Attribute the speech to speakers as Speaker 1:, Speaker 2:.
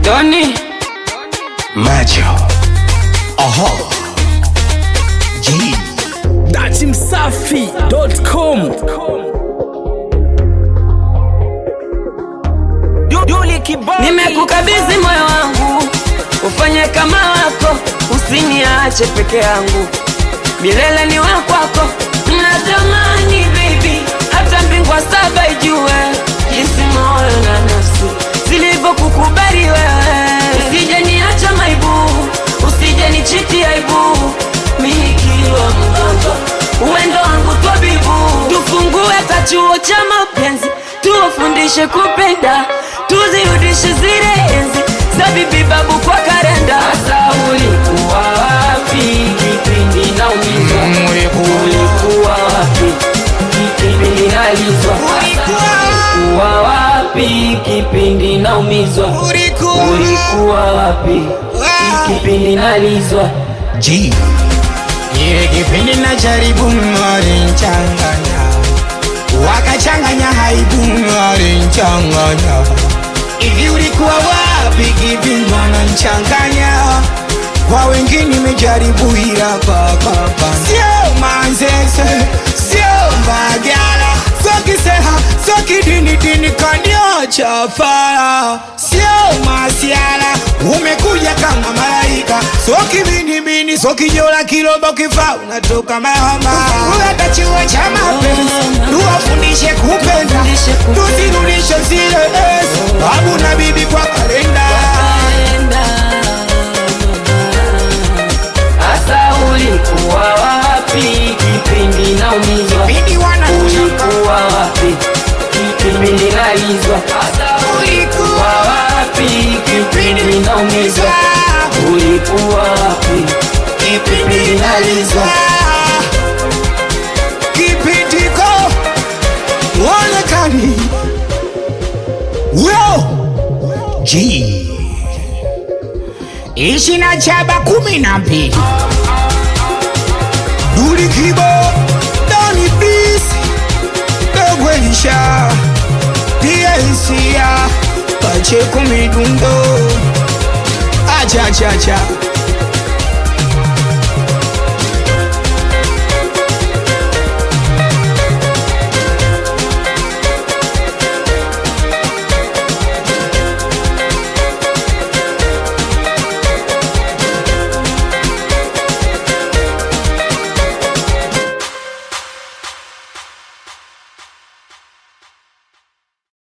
Speaker 1: Doni
Speaker 2: Macho. Aha. G.
Speaker 3: datimsafi.com
Speaker 1: nimekukabidhi moyo wangu, ufanye kama wako, usiniache peke yangu, milele ni wa kwako. Natamani baby, hata mbingwa saba ijue jinsi moyo na nafsi zilivyokukubali wewe. Usije niacha maibu, usije nichiti aibu, mimi nikiwa mgonjwa, uwendo wangu twabibu, tufungue kachuo cha mapenzi, tuwafundishe kupenda, tuzirudishe zile enzi za bibi babu kwa karenda. Sasa ulikuwa wapi kipindi naumizwa? Ulikuwa wapi kipindi nalizwa? Ulikuwa wapi kipindi naumizwa? Ulikuwa wapi kipindi nalizwa?
Speaker 2: G.
Speaker 4: Ile kipindi na jaribu walinchanganya, wakachanganya haibu walinchanganya. Hivi ulikuwa wapi kipindi wananchanganya? Kwa wengine nimejaribu ila kakapa, sio manzese, sio mbagala, sio kiseha, sio kidini dini kaniocha fara, sio masiala, umekuja kama malaika, sio kibinibini, sio kijola kirobo kifa, unatoka mahama. Uleta chuo cha mapenzi, tuwafundishe kupenda, tuzirudishe zile enzi, babu na bibi kwa kalenda.
Speaker 1: Asa ulikuwa wapi kipindi naumizwa?
Speaker 4: Bidi wanachanga,
Speaker 1: Ulikuwa wapi kipindi nalizwa? Asa ulikuwa wapi kipindi naumizwa? Ulikuwa wapi kipindi nalizwa?
Speaker 4: kipindiko uonekani Yo!
Speaker 2: G.
Speaker 4: ishi na chaba kumi na mbili duli kibo doni bisi dogwelisha piensia pache kumidundo achachacha